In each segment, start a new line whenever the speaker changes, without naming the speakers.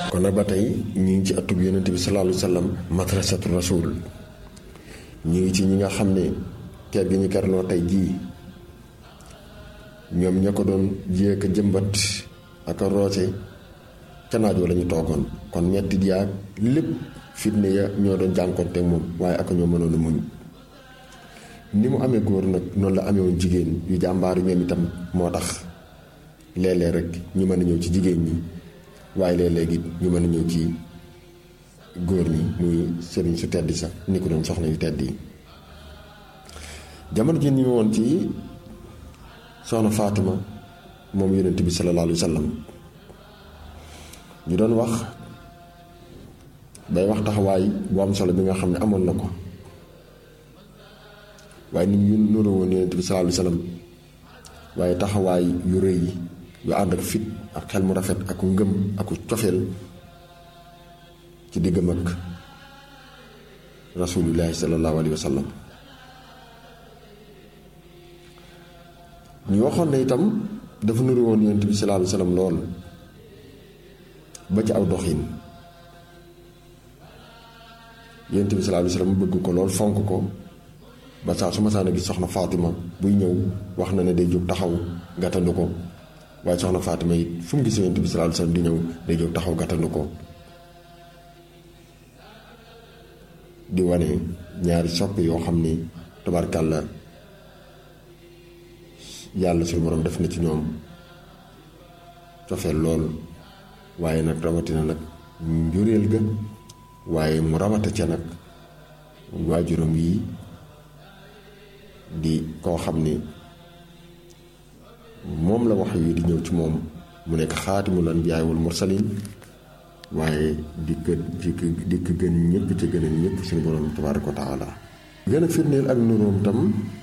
kon nag ba tey ñu ngi ci atub yonent bi sallallahu alayhi wa sallam madrasatu rasul ñu ngi ci ñi nga xam ne kër gi ñu kerloo tey jii ñoom ña ko doon jéek a jëmbat ak a roose ca naajoo la ñu toogoon kon metti yaag lépp fitne ya ñoo doon jànkoonte moom waaye ak ñoo mënoon a muñ ni mu amee góor nag noonu la amee woon jigéen yu jàmbaaru ñoom itam moo tax léeg-léeg rek ñu mën a ñëw ci jigéen ñi waaye léeg-léeg it ñu mën a ñëw ci góor ñi muy sëriñ su tedd sax ni ko doon soxna yu tedd yi jamono ji ñu woon ci soxna Fatima moom yonent bi sallallahu alayhi wa sallam ñu doon wax bay wax taxawaay bu am solo bi nga xam ne amoon na ko waaye nit ñu nuru woon yonent bi sallallahu alayhi wa sallam waaye taxawaay yu rëy yi yu ànd ak fit ak xel mu rafet ak ngëm ak cofeel ci diggam ak rasulillahi sallallahu alayhi wa sallam ñu waxoon na itam dafa nuru woon yonent bi sallallahu alayhi wa sallam lool ba ci aw doxin yonent bi sallallahu alayhi wa sallam bëgg ko lool fonk ko ba saa su ma saan a gis soxna Fatima buy ñëw wax na ne day jóg taxaw gàttandu ko waaye soxna Fatima it fu mu gis yonent bi sallallahu alayhi wa sallam di ñëw day jóg taxaw gàttandu ko di wane ñaari soppe yoo xam ni tabarkàlla yàlla suñu borom def na ci ñoom cofeel lool waaye nag rawatina nag njuréel ga waaye mu rawata ca nag waajuram yi di koo xam ni moom la wax yi di ñëw ci moom mu nekk xaatimul anbiyaa wal mursalin waaye di ko di ko di ko gën ñëpp ci gënal ñëpp suñu borom tabaaraka wa taala gën a firndeel ak nuróom tam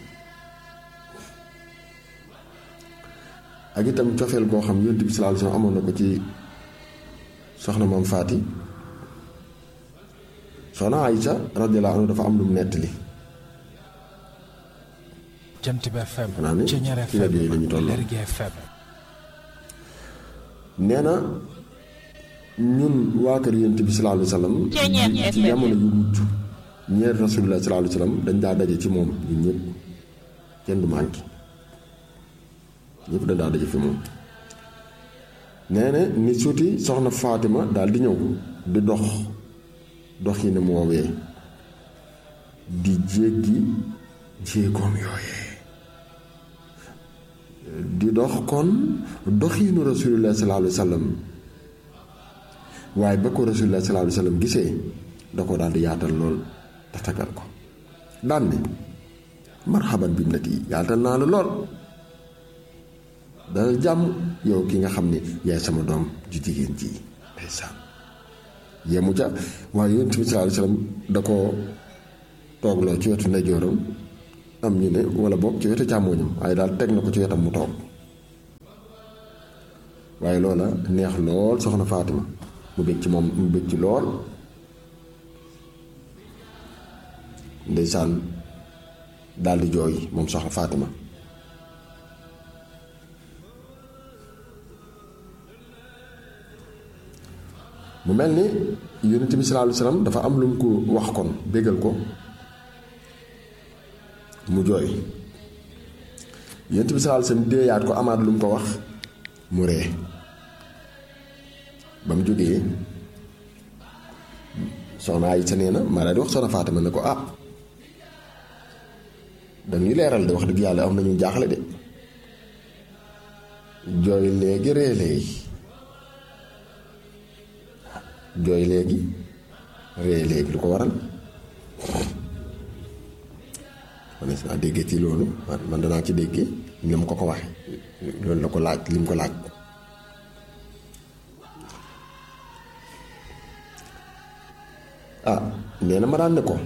ak itam cofeel goo xam yonent bi sallallahu alayhi wasallam amoon na ko ci soxna moom faati soxna Aysa radiyallahu anha dafa am lu mu nettali
jant bi FM
xanaa ne
Ceñeer
ci rajo yi la ñu
FM
toll
Lergui FM
nee na ñun waa kër yonent bi sallallahu alayhi wasallam ci jamono yu mujj ñeer rasulullah sallallahu alayhi wasallam dañ daa daje ci moom ñun ñëpp kenn du manqué ñëpp dañ daa daje fi moom nee na ni suuti soxna Fatima daal di ñëw di dox dox yi ne mu woowee di jéggi jéegoom yooyee di dox kon doxiinu rasulullah sallallahu alayhi wasallam waaye ba ko rasulullah sallallahu alayhi wasallam gisee da ko daal di yaatal lool te tagal ko daan ne marhaban bi nat yi yaatal naa la lool dana jàmm yow ki nga xam ne yaay sama doom ju jigéen ji ndeysaan yemu ca waaye yonent bi sallallahu alayhi wasallam da ko toogloo ci wetu ndeyjooram am ñu ne wala boog ci wetu càmmooñam waaye daal teg na ko ci wetam mu toog waaye loola neex lool soxna Fatima mu bëgg ci moom mu bëgg ci lool ndeysaan daal di jooy moom soxna Fatima mu mel ni yonent bi sallallahu alayhi wasallam dafa am lu mu ko wax kon bégal ko mu jooy yonent bi sallallahu alayhi wasallam déeyaat ko amaat lu mu ko wax mu ree ba mu jógee soxna Aysa nee na maa daal di wax soxna Fatima ne ko ah dañuy leeral de wax dëgg yàlla am nañu jaaxle de jooy léegi ree léegi jooy léegi ree léegi lu ko waral man naa déggee ci loolu man danaa ci déggee li mu ko ko waxe loolu la ko laaj li mu ko laaj ah nee na ma daan ne ko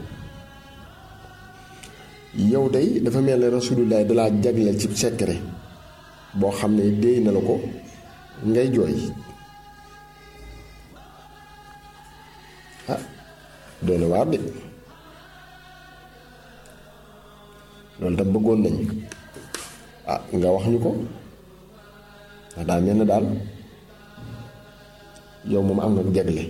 yow day dafa mel ne rasulullah dalaa jagleel ci secret boo xam ne déy na la ko ngay jooy ah doy na waar de loolu tam bëggoon nañ ah nga wax ñu ko ndax daal mel na daal yow moom am nga jegle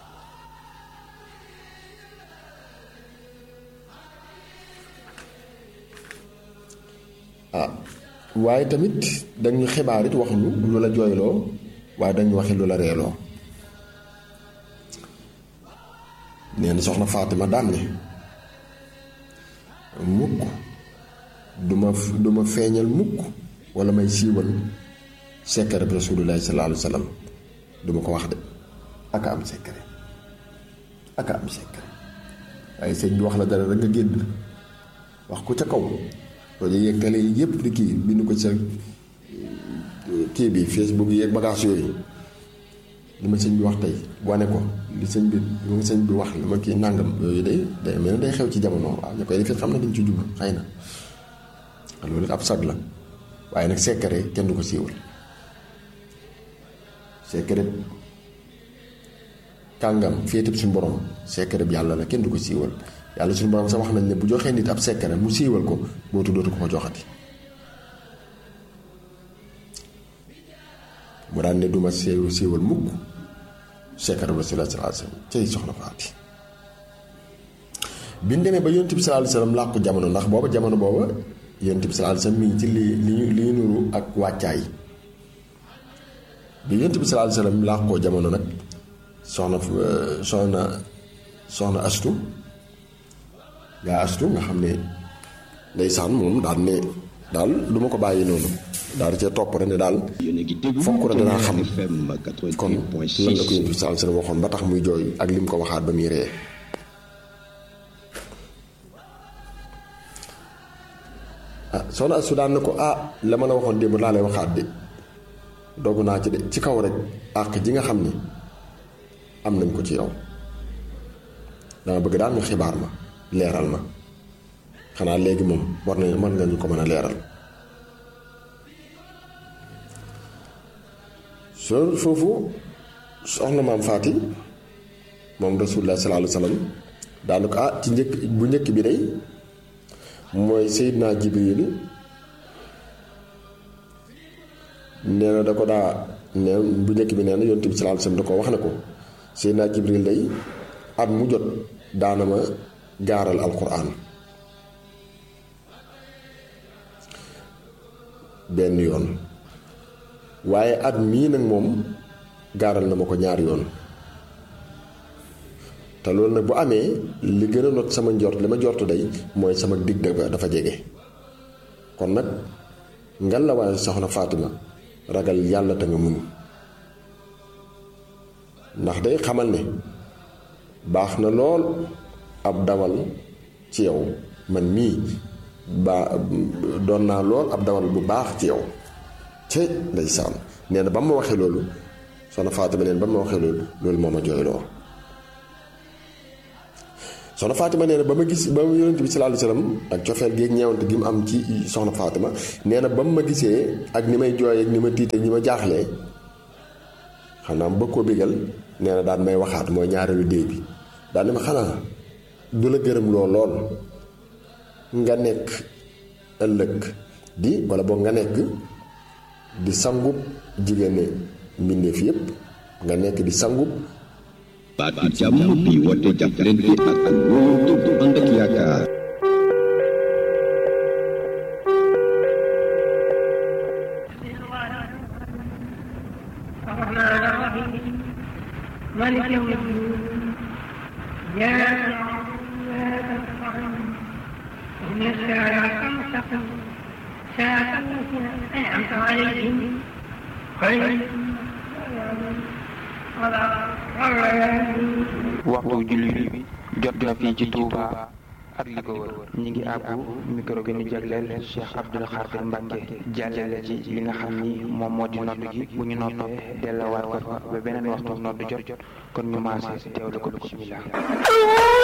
ah waaye tamit dañu xibaar it wax ñu lu la jooyloo waaye dañu waxi lu la reeloo nee na soxna Fatima daan ne mukk duma duma feeñal mukk wala may siiwal secret bi rasulullahi sallallahu alayhi wa sallam duma ko wax de aka am secret aka am secret waaye sëñ bi wax la dara rek nga génn wax ko ca kaw loolu yeeg télé yi yëpp di kii bind ko sa kii bi Facebook yi yeeg bagage yooyu li ma sëñ bi wax tey wane ko li sëñ bi li ma sëñ bi wax li ma kii nàngam yooyu day day mel ne day xew ci jamono waaw ñu koy defee xam na dañ ci jublu xëy na loolu ab sag la waaye nag secret kenn du ko siiwal secret kàngam féetib suñu borom secret bi yàlla la kenn du ko siiwal yàlla suñu borom sax wax nañ ne bu joxee nit ab secret mu siiwal ko bootu dootu ko ko joxati mu daan ne duma siiw siiwal mukk secret bi rasulullah sallallahu alayhi wasallam cay soxna faati bi ñu demee ba yonent bi sallallahu alayhi wasallam làqu jamono ndax booba jamono booba yonent bi sallallahu alayhi wasallam mi ngi ci li li ñu li ñu nuru ak wàccaay bi yonent bi sallallahu alayhi wasallam làqoo jamono nag soxna soxna soxna astu yaa astu nga xam ne ndeysaan moom daal ne daal du ma ko bàyyi noonu daal di cee topp rek ne daal fokk rek danaa xam kon lan la ko yonent bi sallallahu alayhi wasallam waxoon ba tax muy jooy ak lim ko waxaat ba muy ree ah soxna astu daan na ko ah la ma la waxoon démb laa lay waxaat de doogu naa ci de ci kaw rek àq ji nga xam ni am nañ ko ci yow dama bëgg daal nga xibaar ma leeral ma xanaa léegi moom war nañ mën nga ñu ko mën a leeral soo foofu soxna maam faati moom rasulullah sallallahu alayhi wasallam daanu ko ah ci njëkk bu njëkk bi day mooy Seydina Jibril nee na da ko daa ne bu njëkk bi nee na yonent bi sallallahu alayhi wasallam da ko wax ne ko Seydina Jibril day at mu jot daana ma gaaral alquran benn yoon waaye at mii nag moom gaaral na ma ko ñaari yoon te loolu nag bu amee li gën a not sama njort li ma njort day mooy sama digg dafa jege kon nag ngal la waaye soxna Fatima ragal yàlla te nga muñ ndax day xamal ne baax na lool ab dawal ci yow man mii baa doon naa lool ab dawal bu baax ci yow te ndeysaan nee na ba ma waxee loolu soxna Fatima neen ba ma waxee loolu loolu moo ma jooyloo soxna Fatima nee na ba ma gis ba ma yonent bi sallallahu alayhi wasallam ak cofeel gi ak ñeewante gi mu am ci soxna Fatima nee na ba mu ma gisee ak ni may jooy ak ni ma tiitee ni ma jaaxlee xanaa bëgg koo bégal nee na daan may waxaat mooy ñaareelu déey bi daan ne ma xanaa du la gërëm loo lool nga nekk ëllëg di wala boog nga nekk di sangub jigéen mbindeef yépp nga nekk di sangub
baatu jàmm bi woote jàppalante ak wóolu bu ànd ak yaakaar
الرحمن الرحيم مالك يوم الدين إياك نعبد وإياك نستعين اهدنا الصراط المستقيم صراط الذين أنعمت عليهم غير المغضوب ولا الضالين
waxtu julli bi jot na fii ci Touba ak li ko wër ñi ngi àbbu micro bi ñu jagleel Cheikh Abdoul Khadir Mbacke jàllale ci li nga xam ni moom moo di nodd gi bu ñu noppee delluwaat ko fa ba beneen waxtu nodd jot kon ñu maase teewlu ko bismillah